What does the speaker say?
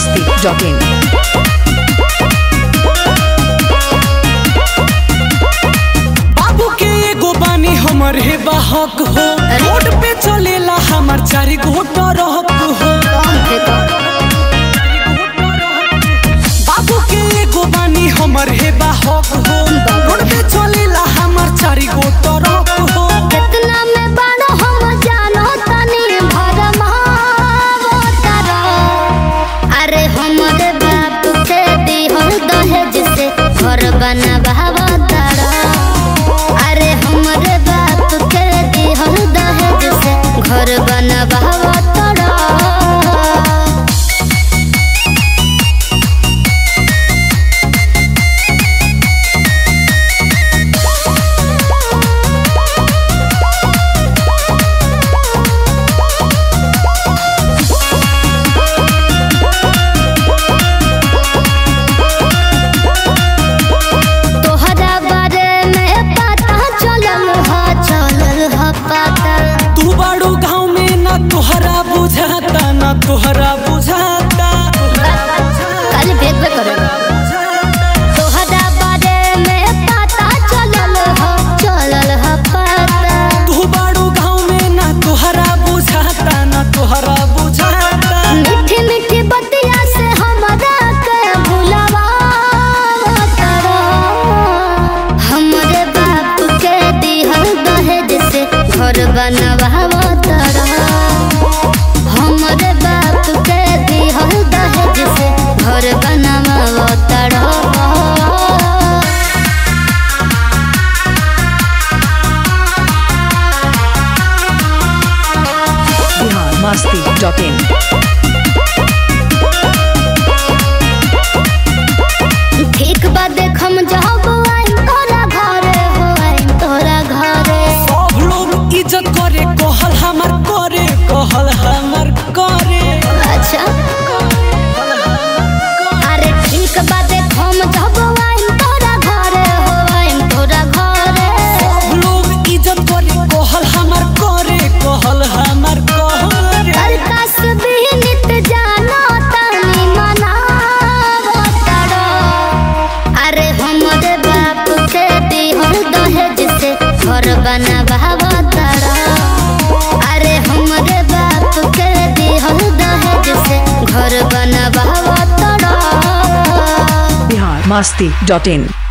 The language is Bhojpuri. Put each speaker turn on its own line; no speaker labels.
masti.in.
बाबू के एगो बानी हमर हे बाहक हो रोड पे चलेला हमर चारी गो टरक हो बाबू के एगो बानी हमर हे बाहक हो रोड पे चलेला हमर चारी गो टरक हो
केतना में बानो हम जानो तनी भरमावो तारा। अरे हमरे बाप के दिहल दहेज से घर बनवावो तारा। अरे हमरे बाप के दिहल दहेज से घर बनवावो तारा। तोहरा बारे में पता चलल ह चलल ह पता
तू बाड़ू गाँव में ना तोहरा बुझाता ना तोहरा बुझाता
खाली भेद भेद करे तोहरा बारे में पता चलल ह चलल ह पता
तू बाड़ू गाँव में ना तोहरा बुझाता ना तोहरा बुझाता
मीठी मीठी बतिया से हमरा के भुलावा तारा हमरे बाप के दिहल दहेज से घर बनवावा तारा हमरे बाप के दिहल दहेज से घर बनवावा तारा
Bihar masti.in.
ठीक बा देखम जब आइम तोरा घरे हो आइम तोरा घरे
सब लोग इज्जत करे कहल हमर करे कहल हमर करे
अच्छा अरे ठीक बा देखम जब आइम तोरा घरे हो आइम तोरा घरे
सब लोग इज्जत करे कहल हमर करे कहल हमर करे
अरे कस भी नित जानो तनी मनावो तारो अरे हमरे बाप के दिहल दहेज से घर बनवावो तारो अरे हमरे बाप के दिहल दहेज से घर बनवावो तारो
Bihar masti.in.